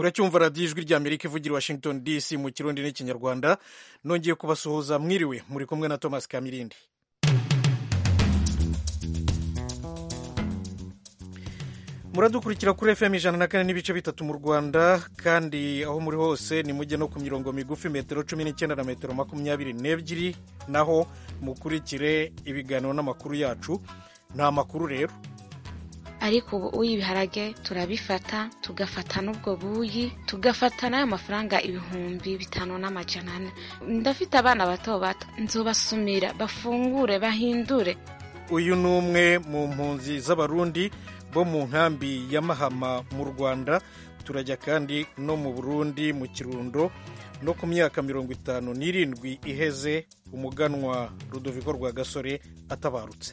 muracyumva radiyo ijwi rya amerika ivugira i washington dc mu kirundi n'ikinyarwanda nongeye kubasuhuza mwiriwe muri kumwe na thomas kamirindi muradukurikira kuri fm ijana na kane n'ibice bitatu mu rwanda kandi aho muri hose ni mujye no ku mirongo migufi metero cumi n'icyenda na metero makumyabiri n'ebyiri naho mukurikire ibiganiro n'amakuru yacu nta makuru rero ariko ubu ibiharage turabifata tugafata n'ubwo buyi tugafata n'ayo mafaranga ibihumbi bitanu n'amajana ane ndafite abana bato bato nzobasumira bafungure bahindure uyu ni umwe mu mpunzi z'abarundi bo mu nkambi ya mahama mu rwanda turajya kandi no mu burundi mu kirundo no ku myaka mirongo itanu n'irindwi iheze umuganwa rudoviko rwa gasore atabarutse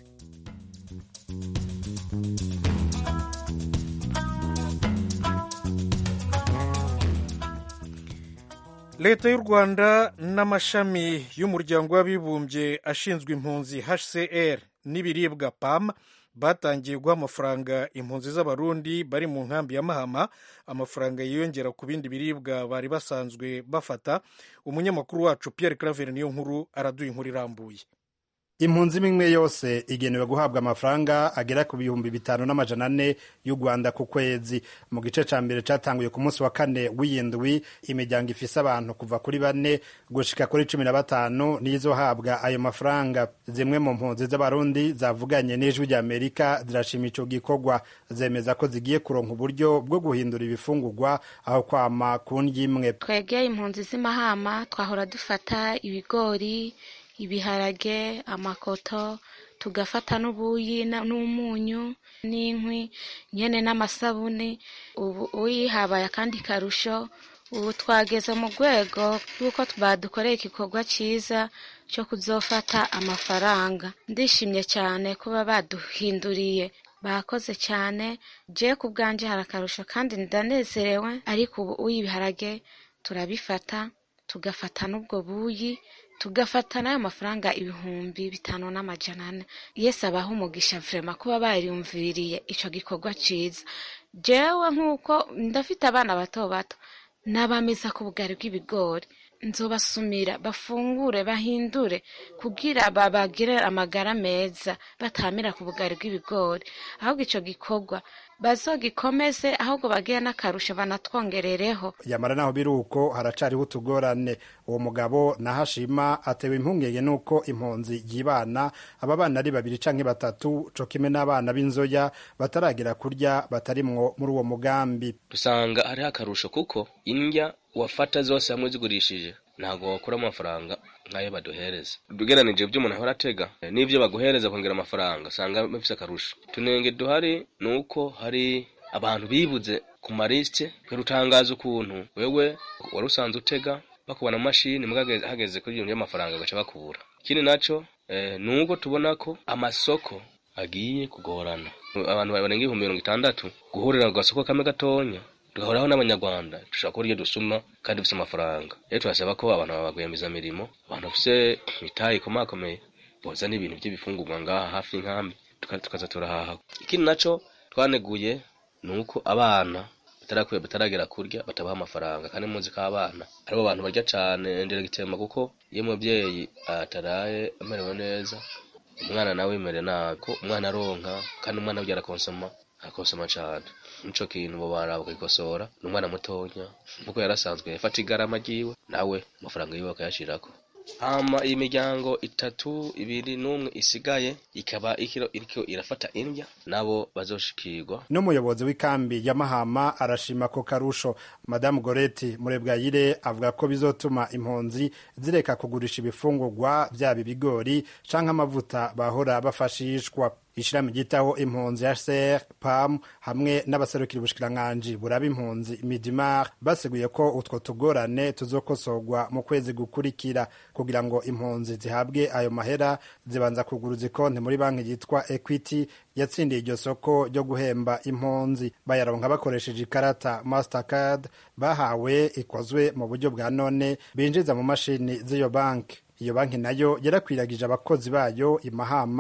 leta y'u rwanda n'amashami y'umuryango w'abibumbye ashinzwe impunzi hcr n'ibiribwa pam batangiye guha amafaranga impunzi z'abarundi bari mu nkambi ya mahama amafaranga yiyongera ku bindi biribwa bari basanzwe bafata umunyamakuru wacu pierre claver niyo nkuru araduha inkuru irambuye impunzi imwe yose igenewe guhabwa amafaranga agera ku bihumbi bitanu n'amajana ane y'u rwanda ku kwezi mu gice ca mbere catanguye ku munsi wa kane w'iyindwi imiryango ifise abantu kuva kuri bane gushika kuri cumi na batanu nizohabwa ayo mafaranga zimwe mu mpunzi z'abarundi zavuganye n'ijwi rya amerika zirashima ico gikorwa zemeza ko zigiye kuronka uburyo bwo guhindura ibifungurwa aho kwama ku ndya imwe twegeye impunzi z'imahama twahora dufata ibigori ibiharage amakoto tugafata n'ubuyi n'umunyu n'inkwi nyene n'amasabuni ubu uyi habaye akandi karusho ubu twageze mu rwego rw'uko badukoreye igikorwa cyiza cyo kuzofata amafaranga ndishimye cyane kuba baduhinduriye bakoze cyane je ku bwanjye hari akarusho kandi ndanezerewe ariko ubu uyi ibiharage turabifata tugafata n'ubwo buyi tugafata n'ayo mafaranga ibihumbi bitanu n'amajana ane yesi abaha umugisha vrema kuba bariyumviriye ico gikorwa ciza jewe nk'uko ndafite abana bato bato n'abameza ku bugari bw'ibigori nzobasumira bafungure bahindure kugira babagire amagara meza batamira ku bugari bw'ibigori ahubwo ico gikorwa bazogikomeze ahubwo bagire n'akarusho banatwongerereho yamara naho biri uko haracariho utugorane uwo mugabo nahashima atewe impungenge n'uko impunzi yibana aba bana ari babiri canke batatu co kimwe n'abana b'inzoya bataragira kurya batarimwo muri uwo mugambi dusanga hariho akarusho kuko indya wafata zose hamwe zigurishije ntabwo wakura amafaranga nk'ayo baduhereza ugereranije ibyo umuntu ahora atega n'ibyo baguhereza kongera amafaranga usanga bifite akarusho tunenge duhari ni uko hari abantu bibuze ku marisite kubera utangaza ukuntu wewe wari usanzwe utega bakubona amashini hageze kuri ibintu by'amafaranga bagaca bakubura ikindi nacyo ni uko tubona ko amasoko agiye kugorana abantu barenga ibihumbi mirongo itandatu guhurira ku gasoko kamwe gatonya tugahoraho n'abanyarwanda dushobora kubona ibyo dusuma kandi dufite amafaranga rero turasaba ko abantu babagwiyemizamirimo abantu bafite imitayi ikomakomeye boza n'ibintu by'ibifungurwa ngaha hafi y'inkambi tukaza turahaha ikindi nacyo twaneguye ni uko abana bataragera kurya batabaha amafaranga kandi muzi ko abana aribo bantu barya cyane ndera gitema kuko iyo umubyeyi ataraye amerewe neza umwana nawe yimere nabi ko umwana aronka kandi umwana we arakonsoma akosoma cyane nico kintu bo baraba bakikosora ni umwana mutonya nkuko yarasanzwe yafata igarama ryiwe nawe amafaranga yiwe akayashirako hama iyi miryango itatu ibiri n'umwe isigaye ikaba ikiro iriko irafata indya nabo bazoshikirwa n'umuyobozi w'ikambi ya mahama arashima ko karusho madamu goreti murebwayire avuga ko bizotuma impunzi zireka kugurisha ibifungurwa byaba ibigori canke amavuta bahora bafashishwa ishirahamwe ryitaho impunzi HCR PAM hamwe n'abaserukira ubushikiranganji buraba impunzi Midimar baseguye ko utwo tugorane tuzokosorwa mu kwezi gukurikira kugira ngo impunzi zihabwe ayo mahera zibanza kuguruza ikonti muri banki yitwa Equity yatsindiye iryo soko ryo guhemba impunzi bayaronka bakoresheje ikarata Mastercard bahawe ikozwe mu buryo bwa none binjiza mu mashini z'iyo banki iyo banki nayo yarakwiragije abakozi bayo imahama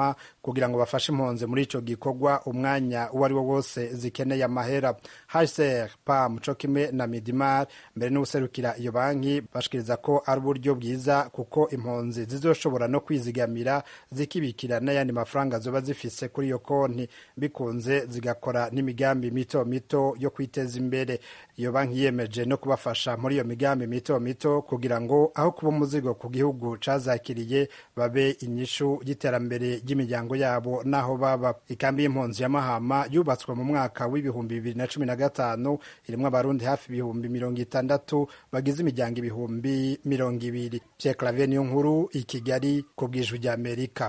kugira ngo bafashe impunzi muri ico gikorwa umwanya uwo ari wo wose zikeneye amahera hcr pam co kimwe na midimar mbere n'ubuserukira iyo banki bashikiriza ko ari uburyo bwiza kuko impunzi zizoshobora no kwizigamira zikibikira n'ayandi mafaranga zoba zifise kuri iyo konti bikunze zigakora n'imigambi mito mito yo kwiteza imbere iyo banki yiyemeje no kubafasha muri iyo migambi mito mito kugira ngo aho kuba umuzigo ku gihugu cazakiriye babe inyishu y'iterambere ry'imiryango yabo n'aho baba ikambi y'impunzi ya mahama yubatswe mu mwaka w'ibihumbi bibiri na cumi na gatanu irimwo abarundi hafi ibihumbi mirongo itandatu bagize imiryango ibihumbi mirongo ibiri pierre clavier niyo nkuru i kigali ku bwijwi rya amerika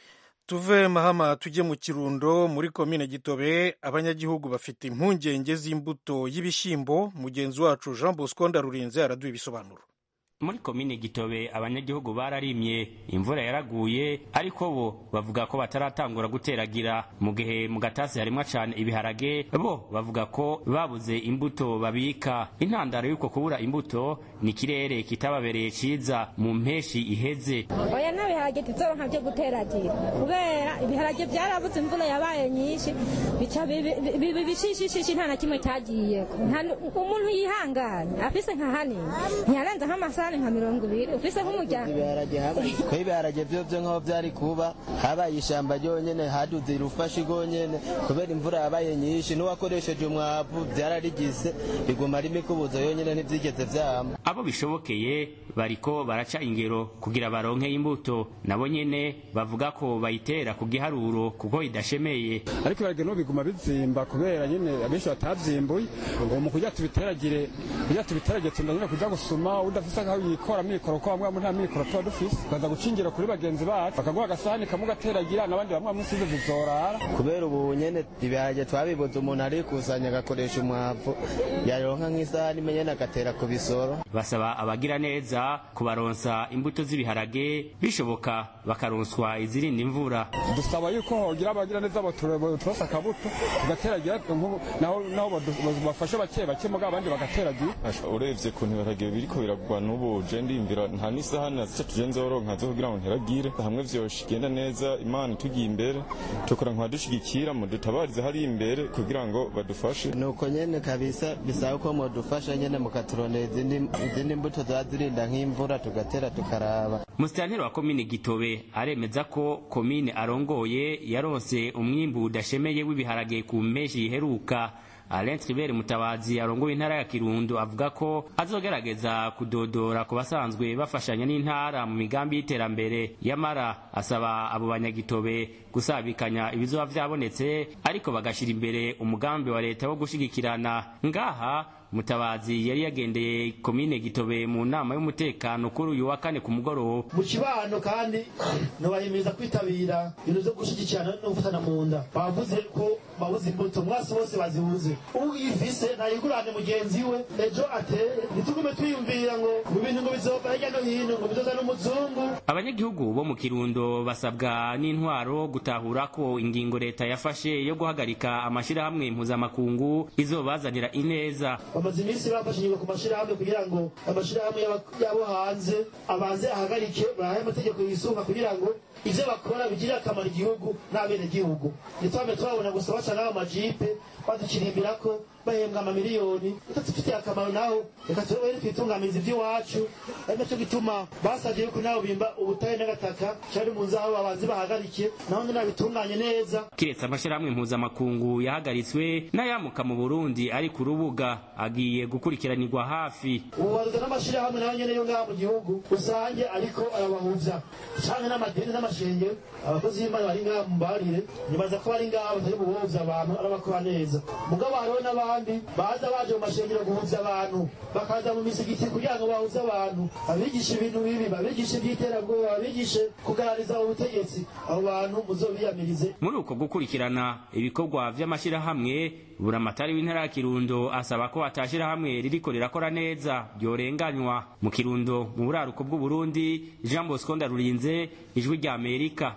tuve mahama tujye mu kirundo muri komine gitobe abanyagihugu bafite impungenge z'imbuto y'ibishyimbo mugenzi wacu jean bosco ndarurinze araduha ibisobanuro muri komine gitobe abanyagihugu bararimye imvura yaraguye ariko bo bavuga ko bataratangura guteragira mu gihe mu gatasi harimwo cane ibiharage bo bavuga ko babuze imbuto babika intandaro y'uko kubura imbuto ni ikirere kitababereye ciza mu mpeshi iheze oya nta biharage tuzoronka vyo guteragira kubera ibiharage vyarabuze imvura yabaye nyinshi bica bibi bishishishishi nta na kimwe cagiyeko umuntu yihanganye afise nka hanini ntiyarenza nk'amasaha umunani nka mirongo ibiri ufise nk'umuryango ibiharage habaye ko ibiharage vyo vyo nk'aho vyari kuba habaye ishamba ryonyene haduze irufashi rwonyene kubera imvura yabaye nyinshi n'uwakoresheje umwavu vyararigise biguma ari imikubuzo yonyene ntivyigeze vyama abo bishobokeye bariko baraca ingero kugira baronke imbuto nabo nyene bavuga ko bayitera ku giharuro kuko idashemeye ariko ibiharage no biguma bizimba kubera nyene abenshi batavyimbuye ngo mu kugira tubiteragire kugira tubiteragire tunda nyene kuja gusuma udafise aho yikora mikoro ko bamwe nta mikoro tuba dufise ukaza gucingira kuri bagenzi bacu bakaguha agasahani kamwe ugateragira n'abandi bamwe musize zizorara kubera ubu nyene ibiharage twabibuze umuntu arikusanya agakoresha umwavu yaronka nk'isahani nyene agatera ku bisoro basaba abagira neza kubaronsa imbuto z'ibiharage bishoboka bakaronswa izirinda imvura dusaba yuko hogira abagira neza boturosa akabuto tugateragira naho naho bafashe bake bake mugabo abandi bagateragira urebye ku ibiharage biriko biragwa n'ubu je ndimvira nta n'isahani nazica tuje nzoronka zo kugira ngo nteragire hamwe vyosha igenda neza imana tugiye imbere tukora nka dushigikira mu dutabarize hari imbere kugira ngo badufashe nuko nyene kabisa bisaba ko modufasha nyene mukaturondera izindi mbuto za zirinda nk'imvura tugatera tukaraba musitanteri wa komine gitobe aremeza ko komine arongoye yaronse umwimbu udashemeye w'ibiharage ku mpeshi iheruka Alain Tribert Mutabazi arongoye intara ya Kirundo avuga ko azogerageza kudodora ku basanzwe bafashanya n'intara mu migambi y'iterambere yamara asaba abo banyagitobe gusabikanya ibizoba vyabonetse ariko bagashira imbere umugambi wa leta wo gushigikirana ngaha mutabazi yari yagendeye komine gitobe mu nama y'umutekano kuri uyu wa kane ku mugoroba mu kibano kandi ntibahimiriza kwitabira ibintu vyo gushigikirana no gufatana mu nda bavuze ko babuze imbuto mwasi bose bazibuze ubu yifise ntayigurane mugenzi we ejo ateye ntitugume twiyumvira ngo mu bintu ngo bizova hirya no hino ngo bizoza n'umuzungu abanyagihugu bo mu kirundo basabwa n'intwaro gutahura ko ingingo leta yafashe yo guhagarika amashirahamwe mpuzamakungu izobazanira ineza bamaze iminsi bafashe ingingo ku mashirahamwe kugira ngo amashirahamwe yabo hanze abanze ahagarike bahaye amategeko yisunga kugira ngo ivyo bakora bigirire akamaro igihugu n'abenegihugu ntitwame turabona gusa baca n'abo majipe badukirimbirako bahembwa amamiliyoni bitadufitiye akamaro naho reka turebe twitunganyiriza ivy'iwacu ari naco gituma basavye yuko nabo bimba ubutare n'agataka cari mu nzu aho babanze bahagarike naho nyene babitunganye neza kiretse amashirahamwe mpuzamakungu yahagaritswe n'ayamuka mu burundi ari ku rubuga agiye gukurikiranirwa hafi ubu baruta n'amashirahamwe nayo nyene yo ngaha mu gihugu rusange ariko arabahuvya canke n'amadini n'amashengero abakozi b'imana bari ngaha mumbarire nibaza ko bari ngaha batari bubuvuza abantu arabakora neza mugabo hariho n'abandi baza baje mu mashengero guhuza abantu bakaza mu misigiti kugira ngo bahuze abantu abigisha ibintu bibi babigishe iby'iterabwoba babigishe kugarariza ubutegetsi abo bantu muzobiyamirize muri uko gukurikirana ibikorwa vy'amashirahamwe buramatari w'intara ya kirundo asaba ko atashirahamwe ririko rirakora neza ryorenganywa mu kirundo mu buraruko bw'uburundi jean bosco ndarurinze ijwi rya amerika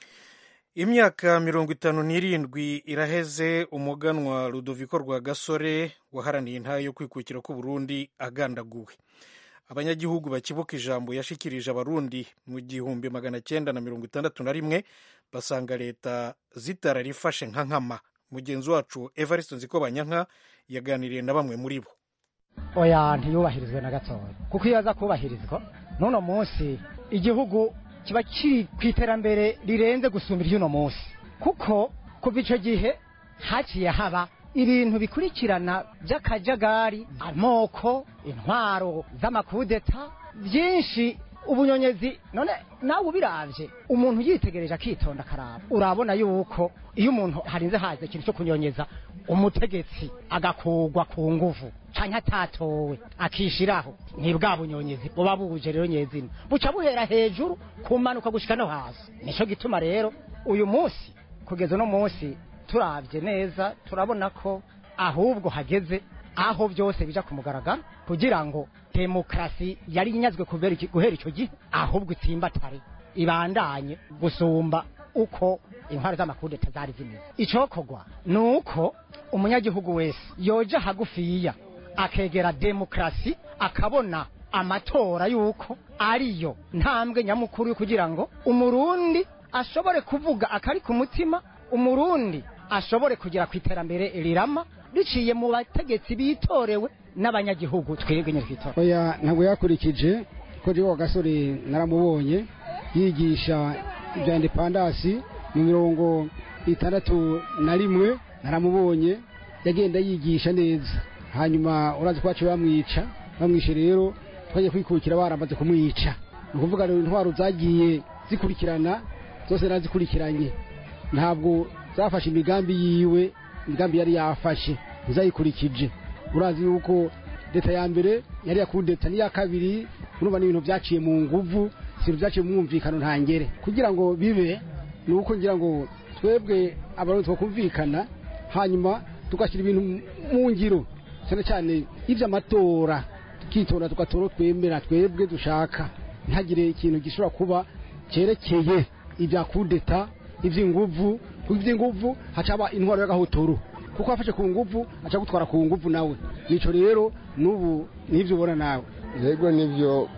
imyaka mirongo itanu n'irindwi iraheze umuganwa rudoviko rwa gasore waharaniye intara yo kwikukira k'uburundi agandaguwe abanyagihugu bakibuka ijambo yashikirije abarundi mu gihumbi magana cyenda na mirongo itandatu na rimwe basanga leta zitararifashe nka nkama mugenzi wacu evariste nzikobanyanka yaganiriye na bamwe muri bo oya ntiyubahirizwe na gatoya kuko iyo aza kubahirizwa n'uno munsi igihugu kiba kiri ku iterambere rirenze gusumbira iry'uno munsi kuko kuva icyo gihe haciye haba ibintu bikurikirana by'akajagari amoko intwaro z'amakudeta byinshi ubunyonyezi none nawe ubiravye umuntu yitegereje akitonda akaraba urabona yuko iyo umuntu harinze haza ikintu cyo kunyonyeza umutegetsi agakugwa ku nguvu canke atatowe akishiraho ni bwa bunyonyezi buba buje rero nyezina buca buhera hejuru kumanuka gushika no hasi nico gituma rero uyu munsi kugeza uno munsi turavye neza turabona ko ahubwo hageze aho byose bija ku mugaragaro kugira ngo demokarasi yari inyazwe kubera iki- guhera icyo gihe ahubwo itsimbatare ibandanye gusumba uko intwari z'amakudeta zari zimeze icokorwa ni uko umunyagihugu wese yoja hagufiya akegera demokarasi akabona amatora yuko ariyo ntambwe nyamukuru yo kugira ngo umurundi ashobore kuvuga akari ku mutima umurundi ashobore kugera ku iterambere rirama biciye mu bategetsi bitorewe n'abanyagihugu twebwe nyine twitora oya ntabwo yakurikije ko jewe wa gasore naramubonye yigisha ibya indepandasi mu mirongo itandatu na rimwe naramubonye yagenda yigisha neza hanyuma urazi ko baciye bamwica bamwishe rero twagiye kwikukira baramaze kumwica ni ukuvuga rero intwaro zagiye zikurikirana zose narazikurikiranye ntabwo zafashe imigambi yiwe imigambi yari yafashe ntizayikurikije urazi yuko leta ya mbere yari yakudeta n'iya kabiri urumva n'ibintu byaciye mu nguvu si ibintu byaciye mu mwumvikano ntangere kugira ngo bibe ni uko ngira ngo twebwe abarundi twakumvikana hanyuma tugashyira ibintu mu ngiro cyane cyane iby'amatora tukitonda tugatora uwo twemera twebwe dushaka ntihagire ikintu gishobora kuba cyerekeye ibya kudeta iby'inguvu kuko iby'inguvu hacaba intwaro y'agahotoro kuko wafashe ku nguvu aca gutwara ku nguvu nawe nico rero n'ubu n'ibyo ubona nawe yego nibyo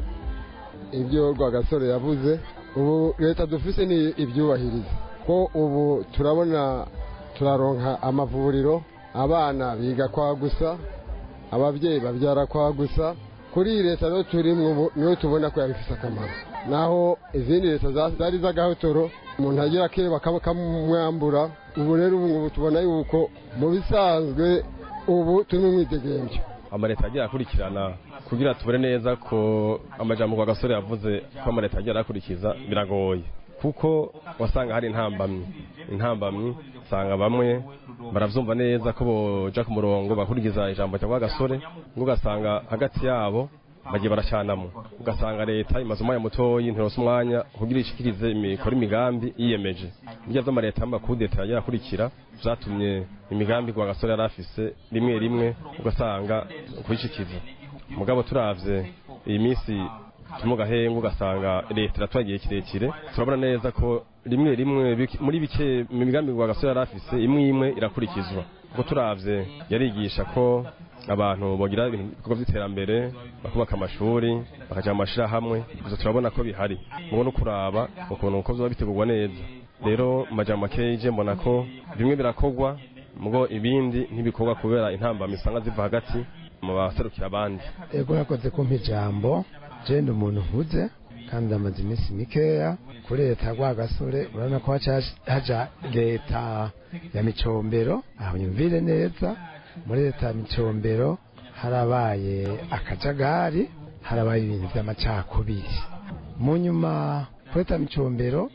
ibyo rwagasore yavuze ubu leta dufise ni ibyubahiriza ko ubu turabona turaronka amavuriro abana biga kwa gusa ababyeyi babyara kwa gusa kuri iyi leta rero turimo ubu niyo tubona ko yabifise akamaro naho izindi leta za- zari z'agahotoro umuntu agira ke bakamwambura ubu rero ubu ngubu tubona yuko mu bisanzwe ubu turi mu mwidegemvyo amaleta agiye akurikirana kugira tubone neza ko amajambo kwa gasore yavuze ko amaleta agiye arakurikiza biragoye kuko wasanga hari intambamyi intambamyi usanga bamwe baravyumva neza ko boja ku murongo bakurikiza ijambo rya kwa gasore ngo ugasanga hagati yabo bagiye baracyanamo ugasanga leta imaze umwanya mutoyi ntironse umwanya kugira ishikirize imikora imigambi yiyemeje burya vy'amaleta y'amakudeta yagiye akurikira vyatumye imigambi kwa gasore yari afise rimwe rimwe ugasanga kuyishikiza mugabo turavye iyi minsi turi mu gahengu ugasanga leta iratwaye igihe kirekire turabona neza ko rimwe rimwe bike- muri bike mu migambi kwa gasore yari afise imwe imwe irakurikizwa kuko turavye yarigisha ko abantu bogira ibintu ibikorwa by'iterambere bakubaka amashuri bakaja mu mashirahamwe ivyo turabona ko bihari mubo no kuraba ukuntu uko vyoba bitegurwa neza rero mu majambo makeyi je mbona ko bimwe birakorwa mugo ibindi ntibikorwa kubera intambamyi usanga ziva hagati mu baserukira abandi ego yakoze kumpa ijambo jenda umuntu nkuze kandi amaze iminsi mikeya kuri leta ya rwagasore urabona ko haca haja leta ya micombero aho nyumvire neza muri leta ya micombero harabaye akajagari harabaye ibintu by'amacakubiri mu nyuma kuri leta ya micombero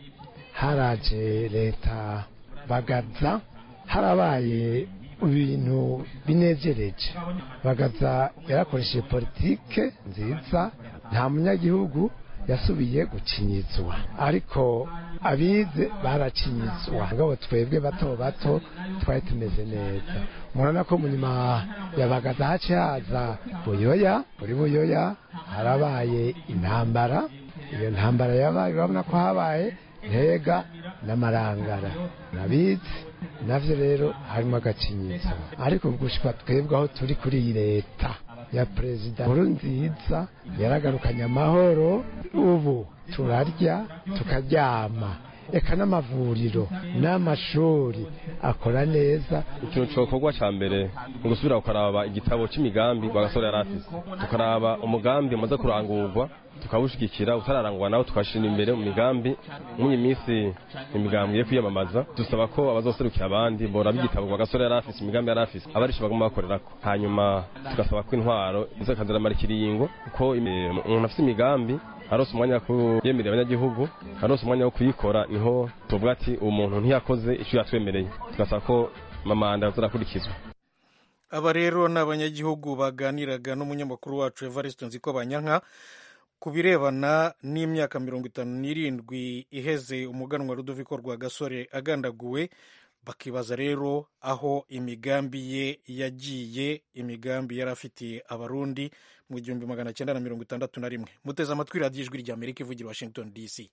haraje leta bagaza harabaye ibintu binejereje bagaza yarakoresheje politike nziza nta munyagihugu yasubiye gucinyizwa ariko abize baracinyizwa ngabo twebwe bato bato twari tumeze neza murabona ko mu nyuma ya bagaza hace haza buyoya muri buyoya harabaye intambara iyo ntambara yabaye urabona ko habaye ntega n'amarangara nabizi navyo rero harimo agacinyizo ariko gushika twebwe aho turi kuri iyi leta ya perezida nkuru nziza yaragarukanye amahoro ubu turarya tukaryama eka n'amavuriro n'amashuri akora neza ikintu cyokorwa cya mbere ni ugusubira ukaraba igitabo cy'imigambi rwagasore yari afise tukaraba umugambi umaze kurangurwa tukawushyigikira utararangwa nawe tukashyira imbere mu migambi muri iyi minsi imigambi yo kwiyamamaza dusaba ko abazoserukira abandi boraba igitabo rwagasore yari afise imigambi yari afise abarisha bagomba bakorerako hanyuma tugasaba ko intwaro izakaziramara ikiringo kuko umuntu afite imigambi arose umwanya wo kuyemerera abanyagihugu arose umwanya wo kuyikora niho tuvuga ati uwo muntu ntiyakoze icyo yatwemereye tugasaba ko amamanda azarakurikizwa aba rero ni abanyagihugu baganiraga n'umunyamakuru wacu evariste nziko banyanka ku birebana n'imyaka mirongo itanu n'irindwi iheze umuganwa rudoviko rwa gasore agandaguwe bakibaza rero aho imigambi ye yagiye imigambi yari afitiye abarundi mu gihumbi magana cyenda na mirongo itandatu na rimwe muteze amatwi radiyo ijwi rya amerika ivugira washington dc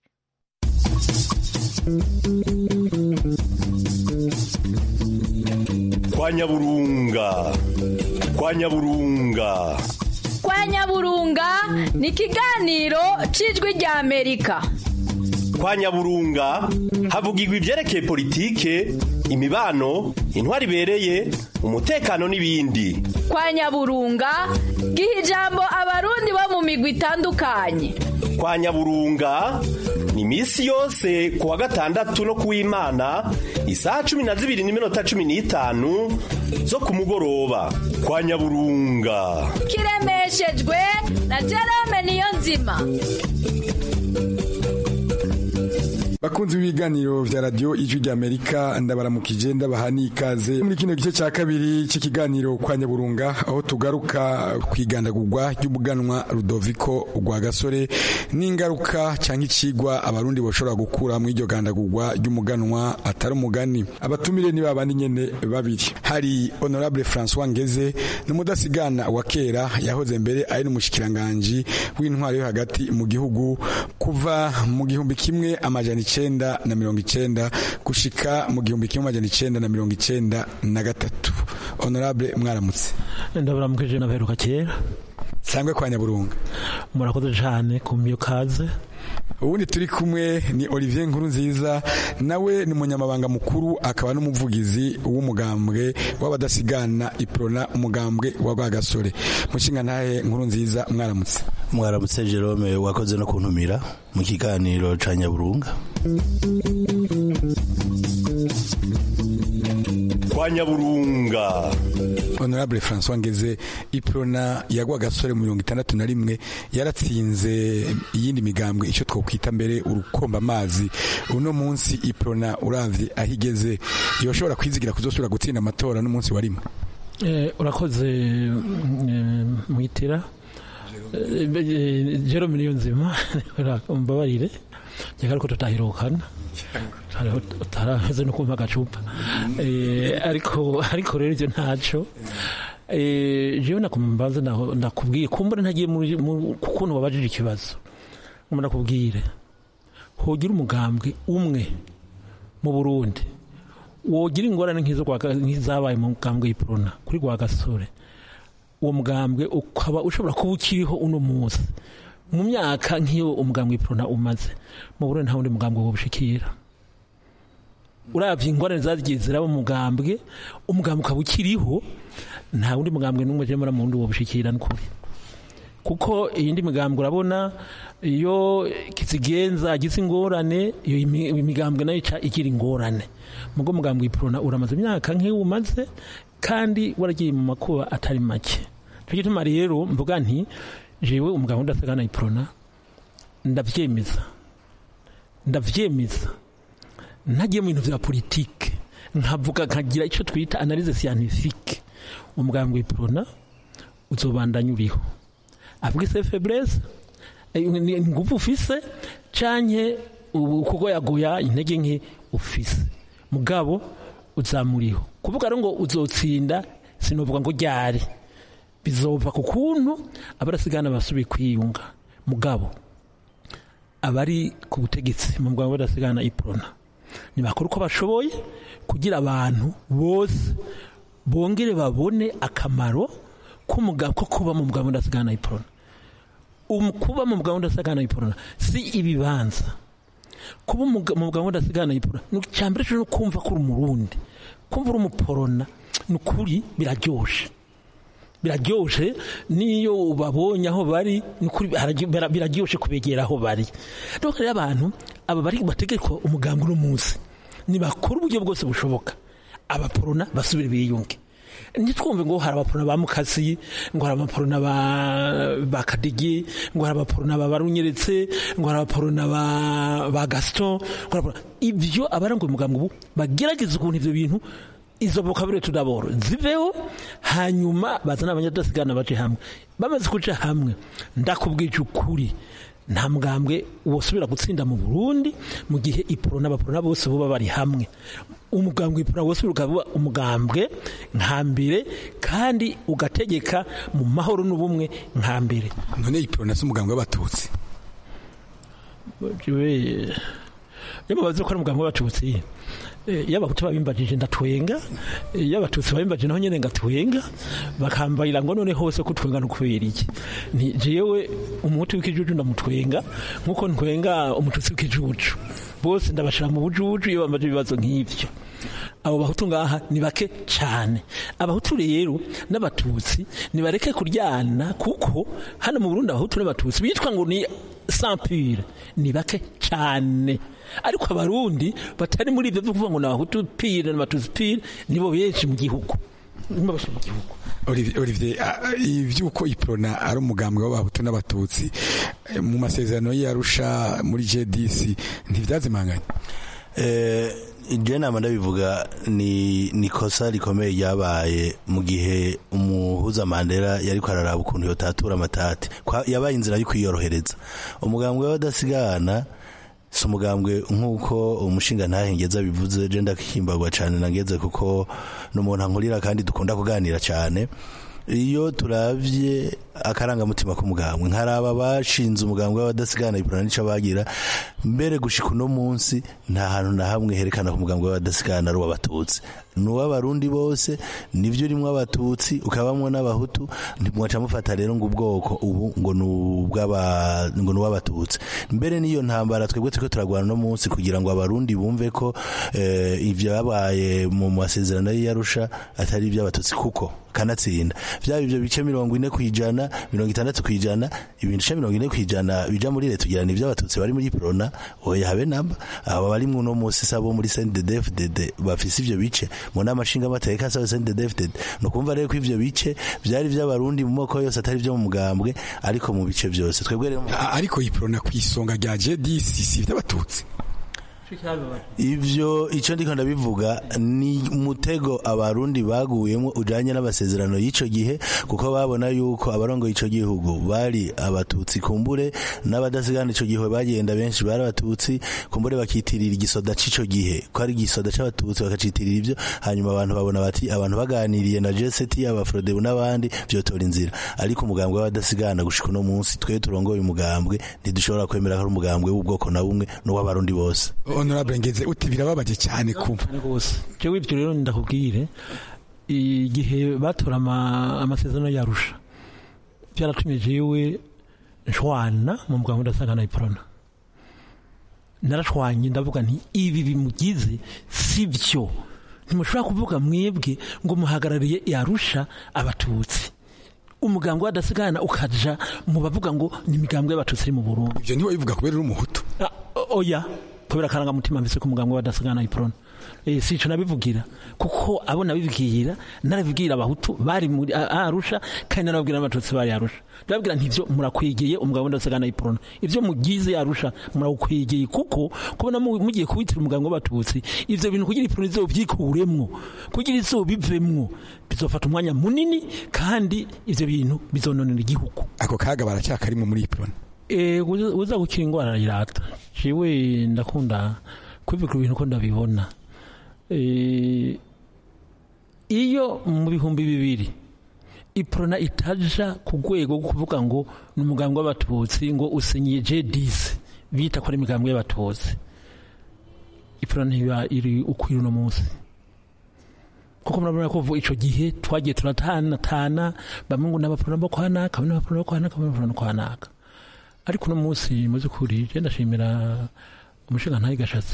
kwa nyaburunga kwa nyaburunga kwa nyaburunga ni ikiganiro cy'ijwi rya amerika kwa nyaburunga havugirwa ibyerekeye politike imibano intwari ibereye umutekano n'ibindi kwa nyaburunga giha ijambo abarundi bo mu migwi itandukanye kwa nyaburunga ni iminsi yose ku wa gatandatu no kuw'imana isaha cumi na zibiri n'iminota cumi n'itanu zo ku mugoroba kwa nyaburunga kiremeshejwe na jerome niyo nzima bakunzi b'ibiganiro vya radio ijwi rya amerika ndabaramukije ndabaha n'ikaze muri kino gice cya kabiri cy'ikiganiro kwa nyaburunga aho tugaruka ku igandagurwa ry'umuganwa rudoviko rwa gasore n'ingaruka cyangwa ikigwa abarundi bashobora gukura muri iryo gandagurwa ry'umuganwa atari umugani abatumire ni babandi nyene babiri hari honorable francois ngeze n'umudasigana wa kera yahoze mbere ari n'umushikiranganji w'intwaro yo hagati mu gihugu kuva mu gihumbi kimwe amajana icenda na mirongo icenda gushika mu gihumbi kimwe amajana icenda na mirongo icenda na gatatu honorable mwaramutse ndaburamukije naberuka kera sangwe kwa nyaburunga murakoze cyane kumyo kaze ubundi turi kumwe ni Olivier Nkuru nziza nawe ni umunyamabanga mukuru akaba n'umuvugizi w'umugambwe w'abadasigana iprona umugambwe wa Rwagasore mushinga ntahe Nkuru nziza mwaramutse mwaramutse Jerome wakoze no kuntumira mu kiganiro ca Nyaburunga kwa nyaburunga honorable francois ngeze iprona yagwa gasore mu mirongo itandatu na rimwe yaratsinze iyindi migambwe icyo twokwita mbere urukomba amazi uno munsi iprona uravye aho igeze yoshobora kwizigira kuzosubira gutsinda amatora n'umunsi wa rimwe urakoze mwitira jerome niyo nzima mbabarire reka ariko tutahirukana utaraheze no kumva agacupa ariko ariko rero ibyo ntacyo jewe nakumbaza nakubwiye kumbura ntagiye ku kuntu wabajije ikibazo umuntu nakubwire hogira umugambwe umwe mu burundi wogira ingorane nk'izabaye mu mugambwe y'iprona kuri gwa gasore uwo mugambwe ukaba ushobora kuba ukiriho uno munsi mu myaka nk'iyo umugambwe w'iprona umaze mu burundi nta wundi mugambwe wobushikira urabye ingorane zagiye ziraba umugambwe umugambwe ukaba ukiriho nta wundi mugambwe n'umwe je muri mundi wobushikira n'ukuri kuko iyindi migambwe urabona iyo kizigenza agize ingorane iyo imigambwe nayo ica igira ingorane mugo mugambwe w'iprona uramaze imyaka nk'iyo umaze kandi waragiye mu makuba atari make cyo gituma rero mvuga nti jewe umugabo udasagana iprona ndavyemeza ndavyemeza ntagiye mu bintu vya politike nkavuga nkagira icyo twita analyse scientifique umugambwe w'iprona uzobandanya uriho avuga se faiblesse nguvu ufise canke kuko yagoya intege nke ufise mugabo uzamuriho kuvuga rero ngo uzotsinda sinovuga ngo ryari bizova ku kuntu abarasigana basubiye kwiyunga mugabo abari ku butegetsi mu bwabo badasigana iprona ntibakora uko bashoboye kugira abantu bose bongere babone akamaro k'umugabo ko kuba mu bwabo budasigana iprona kuba mu bwabo budasigana iprona si ibibanza kuba umuga- mu mugabo udasigana ipura ni icyambere cyo no kumva ko uri umurundi kumva uri umuporona ni ukuri biraryoshe biraryoshe n'iyo ubabonye aho bari ni ukuri hararyo- bira- biraryoshe kubegera aho bari rero rero abantu aba bari bategekwa umugambi uno munsi nibakora uburyo bwose bushoboka abaporona basubire biyunge ntitwumve ngo hari abaporona ba mukasi ngo hari abaporona ba, ba kadigi ngo hari abaporona ba barunyeretse ngo hari abaporona ba, ba gaston ngo hari abaporona- ibyo abaranguye umugambi ubu bagerageza ukuntu ibyo bintu izo vocabulary tudaboro ziveho hanyuma bazana abanyadasigana baje hamwe bamaze kuja hamwe ndakubwije ukuri nta mugambwe wosubira gutsinda mu Burundi mu gihe iporo n'abaporona bose boba bari hamwe umugambwe iporo wose ukaba umugambwe nka mbere kandi ugategeka mu mahoro n'ubumwe nka mbere none ipiro nasi umugambwe w'abatutsi jewe iyo babaze ko ari umugambwe w'abatutsi eh, iyo abahutu babimbajije ndatwenga eh, iyo abatutsi babimbajije naho nyene ngatwenga bakambarira ngo none hose ko twenga no kubera iki Nti jewe umuhutu w'ikijuju ndamutwenga nkuko ntwenga umututsi w'ikijuju bose ndabashira mu bujuju iyo bambaje ibibazo nk'ivyo abo bahutu ngaha ni bake cyane abahutu rero n'abatutsi nibareke kuryana kuko hano mu Burundi abahutu n'abatutsi bitwa ngo ni sampure ni bake cyane ariko abarundi batari muri ibyo byo kuvuga ngo ni abahutu pire n'abatutsi pire nibo benshi mu gihugu nibo benshi mu gihugu Olivier Olivier, ah, ivyuko iprona ari umugambwe w'abahutu n'abatutsi eh, mu masezerano y'Arusha muri JDC ntivyazimanganye Eh, je nama ndabivuga ni ni kosa rikomeye ryabaye mu gihe umuhuza Mandela yariko araraba ukuntu yotatura amatati Kwa- yabaye inzira yo kwiyorohereza umugambwe w'abadasigana si umugambwe nk'uko umushinga ntahengeza bivuze je ndakihimbagwa cyane nageze kuko n'umuntu ankurira kandi dukunda kuganira cyane iyo turavye akarangamutima k'umugambwe nkaraba bashinze umugambwe w'abadasigana ipurana nico bagira mbere gushika uno munsi nta hantu na hamwe herekana ko umugambwe w'abadasigana ari uw'abatutsi ni uw'abarundi bose nivyo urimwo abatutsi ukabamwo n'abahutu ntimwaca mufata rero ngo ubwoko ubu ngo ni ubw'aba- ngo ni uw'abatutsi mbere n'iyo ntambara twebwe turiko turagwana no munsi kugira ngo abarundi bumve ko eh, ivyo babaye mu masezerano y'Arusha atari ivy'abatutsi kuko kanatsinda vyaba ivyo bice mirongo ine kwijana mirongo itandatu kwijana ibintu bice mirongo ine kwijana bija muri leta ugira ni ivy'abatutsi bari muri prona oya habe namba aba bari mu no munsi sabo muri CNDD-FDD bafise ivyo bice mu nama nshinga amateka sabo CNDD-FDD no kumva rero ko ivyo bice vyari ivy'abarundi mu moko yose atari vyo mu mugambwe ariko mu bice vyose twebwe rero Ah, ariko iprona kwisonga rya JDC si ivy'abatutsi ivyo ico ndiko ndabivuga ni umutego abarundi baguyemo ujanye n'amasezerano y'ico gihe kuko babona yuko abarongoye ico gihugu bari abatutsi kumbure n'abadasigana ico gihe bagenda benshi bari abatutsi kumbure bakitirira igisoda c'ico gihe ko ari igisoda c'abatutsi bakacitirira ivyo hanyuma abantu babona bati abantu baganiriye na JST abafrodebu n'abandi vyotora inzira ariko umugambwe w'abadasigana gushika uno munsi twe turongoye umugambwe ntidushobora kwemera ko ari umugambwe w'ubwoko na bumwe n'uw'abarundi bose honorable ngeze uti birababaje cyane kumva rwose jewe ibyo rero ndakubwire igihe batora ama- amasezerano yarusha byaratumye jewe nshwana mu muganga udasangana iporona narashwanye ndavuga nti ibi bimugize si byo ntimushobora kuvuga mwebwe ngo muhagarariye yarusha abatutsi umuganga wadasigana ukaja mu bavuga ngo ni imigambwe y'abatutsi iri mu burundi ivyo ntiwe bivuga kubera uri umuhutu oya kubera akarangamutima mbese ko umuganga wadasigana iporona eh sico nabivugira kuko abo nabibwira narabibwira abahutu bari muri a- arusha kandi narababwira n'abatutsi bari arusha ndababwira ntivyo murakwigiye umugabo wadasigana iporona ivyo mugize arusha murakwigiye kuko kubona mu- mugiye kubitira umuganga w'abatutsi ivyo bintu kugira iporona izovyikuremwo kugira izobivemwo bizofata umwanya munini kandi ivyo bintu bizononera igihugu ako kaga baracyakarimo muri iprona Eh, uza uza gukira ingwara arayirata jewe ndakunda kwivuga ibintu ko ndabibona Eh, iyo mu bihumbi bibiri iprona itaja ku rwego rwo kuvuga ngo ni umugambwe w'abatutsi ngo usinyiye jdis bita ko ari imigambwe y'abatutsi iprona ntiba iri ukwira uno munsi kuko murabona ko vuba ico gihe twagiye turatanatana bamwe ngo n'abaprona bo kwa naka bamwe n'abaprona bo kwa naka bamwe n'abaprona bo kwa naka ariko uno munsi mu by'ukuri je ndashimira umushinga ntayo gashatse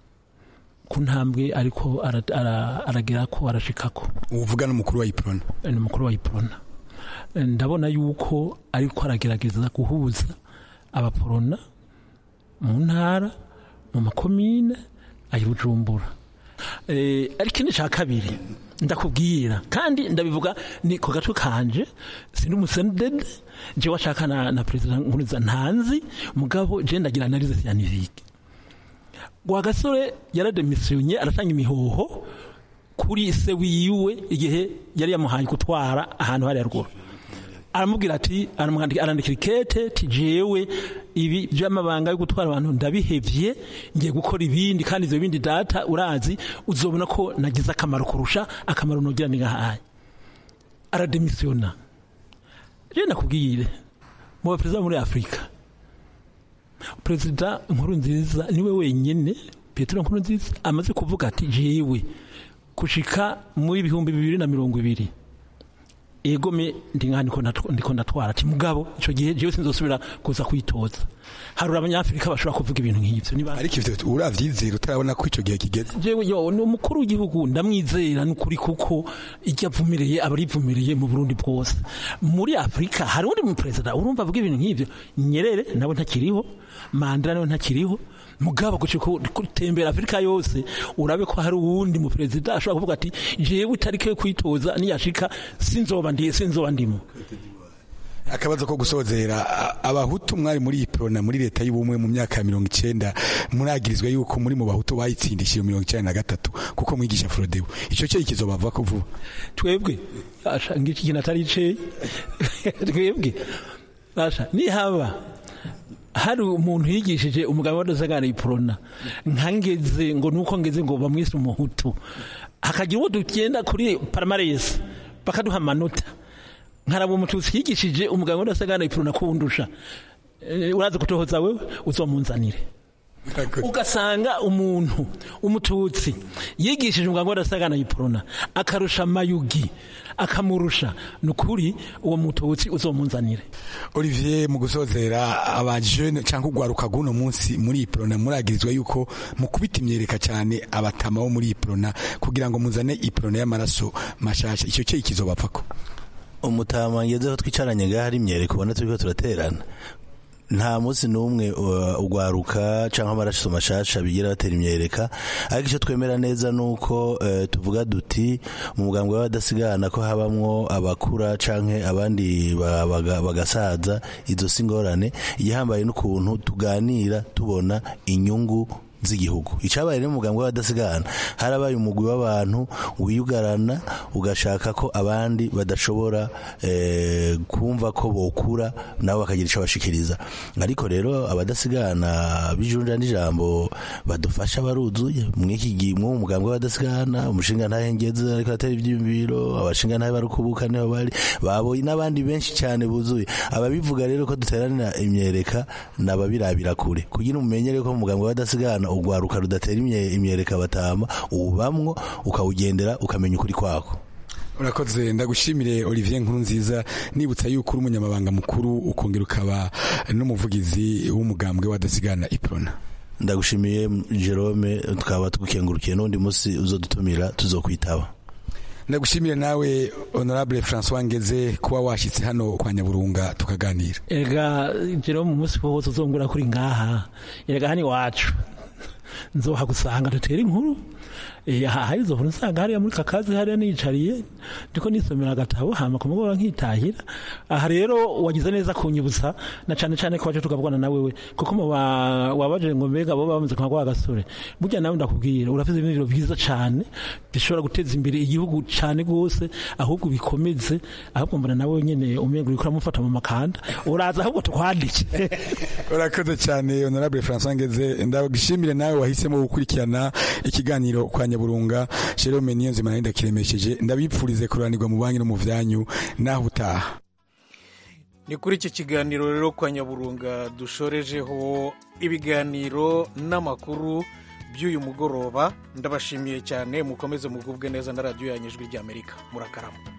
ku ntambwe ariko ara- ara- aragira ko arashikako uvuga n'umukuru wa iprona ni umukuru wa iprona ndabona yuko ariko aragerageza guhuza abaporona mu ntara mu makomine ayi bujumbura Eh, ariko ikindi cya kabiri ndakubwira kandi ndabivuga ni ku gatwe kanje sindi umusenedede jewe ashaka na, na perezida nkuriza ntanzi mugabo je ndagira analize scientifique Rwagasore yarademisiyonye aratanga imihoho kuri se wiwe igihe yari yamuhaye gutwara ahantu hariya ruguru aramubwira ati aramwandika- arandikira ikete ti jewe ibi by'amabanga yo gutwara abantu ndabihevye ngiye gukora ibindi kandi ivyo bindi data urazi uzobona ko nagize akamaro kurusha akamaro nogira ni ngahaye arademisiyona je nakubwire mu baperezida bo muri afurika perezida nkuru nziza niwe wenyine petero nkuru nziza amaze kuvuga ati jewe kushika muri ibihumbi bibiri na mirongo ibiri egome ndi nka ndiko ndatw- ndiko ndatwara ati mugabo ico gihe jewe sinzosubira kuza kwitoza hari abanyafrika bashobora kuvuga ibintu nk'ivyo niba ariko ivyo uravyizera utarabona ko ico gihe kigeze jewe yo ni umukuru w'igihugu ndamwizera n'ukuri kuko icyo avumireye aba arivumiriye mu burundi bwose muri afurika hari undi mu perezida urumva avuga ibintu nk'ivyo nyerere nawe ntakiriho mandela nawe ntakiriho mugabo guca gutembera afurika yose urabe ko hari uwundi mu perezida ashobora kuvuga ati jewe itariki yo kwitoza niyashika sinzoba ndiye sinzoba ndimo akabazo ko gusozera a- abahutu mwari muri iprona muri leta y'ubumwe mu myaka ya mirongo icenda muragirizwa yuko muri mu bahutu bayitsindishije mirongo icenda na gatatu kuko mwigisha frodebu ico cyo ikizobava ko vuba twebwe asha ngiki kintu atari iceye twebwe asha nihaba hari umuntu yigishije umugabo wadasagara iprona nkangeze ngo nuko ngeze ngo bamwise umuhutu hakagira uwo tugenda kuri paramaresi bakaduha amanota nkaraba umututsi yigishije umugabo wadasagara iprona kundusha Eh, uraza kutohoza wewe uzomunzanire ugasanga umuntu umututsi yigishije umuganga w'adasagana yiporona akarusha amayugi akamurusha ni ukuri uwo mututsi uzomunzanire Olivier mu gusozera abajene cyangwa ugwaruka guno munsi muri iprona muragirizwa yuko mukubita imyereka cyane abatama bo muri iprona kugira ngo muzane iprona y'amaraso mashasha ico cyo ikizobapfako umutama ngezeho twicaranye ngaho ari imyereko ubona turiko turaterana nta munsi n'umwe uh, ugwaruka canke amaraso mashasha bigira batera imyereka ariko icyo twemera neza nuko uh, tuvuga duti mu mugambwe w'abadasigana ko habamwo abakura canke abandi ba- baga- bagasaza izo si ingorane igihambaye n'ukuntu tuganira tubona inyungu z'igihugu icabaye rero umugambwe w'abadasigana harabaye umugwi w'abantu wiyugarana ugashaka ko abandi badashobora eh, kumva ko bokura nabo bakagira ico bashikiriza ariko rero abadasigana bijunja n'ijambo badufasha baruzuye mw'iki gihe mw'uwo mugambwe w'abadasigana umushinga ntahengeze ariko atari ivyiyumviro abashinga ntahe barukubuka niho bari baboye n'abandi benshi cyane buzuye ababivuga rero ko duteranira imyereka nababirabira kure kugira umenye rero ko mu mugambwe w'abadasigana ugwaruka rudatera imye- imyereka batama ubamwo ukawugendera ukamenya ukuri kwako urakoze ndagushimire Olivier nkuru nziza nibutsa yuko uri umunyamabanga mukuru ukongera ukaba n'umuvugizi w'umugambwe w'adasigana iprona ndagushimiye Jerome tukaba tugukengurukiye n'undi munsi uzodutumira tuzokwitaba ndagushimire nawe honorable François Ngeze kuba washyitse hano kwa Nyaburunga tukaganira erega jero mu munsi wose uzongura kuri ngaha erega hani wacu nzohagusanga dutere inkuru Eh, aha hari izo nkuru nsanga hariya muri kakazi hariya nicariye ndiko nisomera agatabo hama ku mugoroba nkitahira aha rero wagize neza kunyibutsa na cane cane ko waje tukavugana na wewe kuko mu ba- wabaje ngo mbega bo bamaze kwa kwa gasore burya nawe ndakubwira urafite ibintu byiza cane bishobora guteza imbere igihugu cane gose ahubwo bikomeze ahubwo mbona nawe nyene umengo uriko uramufata mu makanda uraza ahubwo tukwandike urakoze cyane honorable François Ngeze ndagushimire nawe wahisemo gukurikirana ikiganiro kwa Nyaburunga Jerome Niyonzima nari ndakiremesheje ndabipfurize kuranirwa mu banki no mu vyanyu naho utaha ni kuri iki kiganiro rero kwa nyaburunga dushorejeho ibiganiro n'amakuru by'uyu mugoroba ndabashimiye cyane mukomeze mugubwe neza na radiyo yanyu ijwi ry'amerika murakarama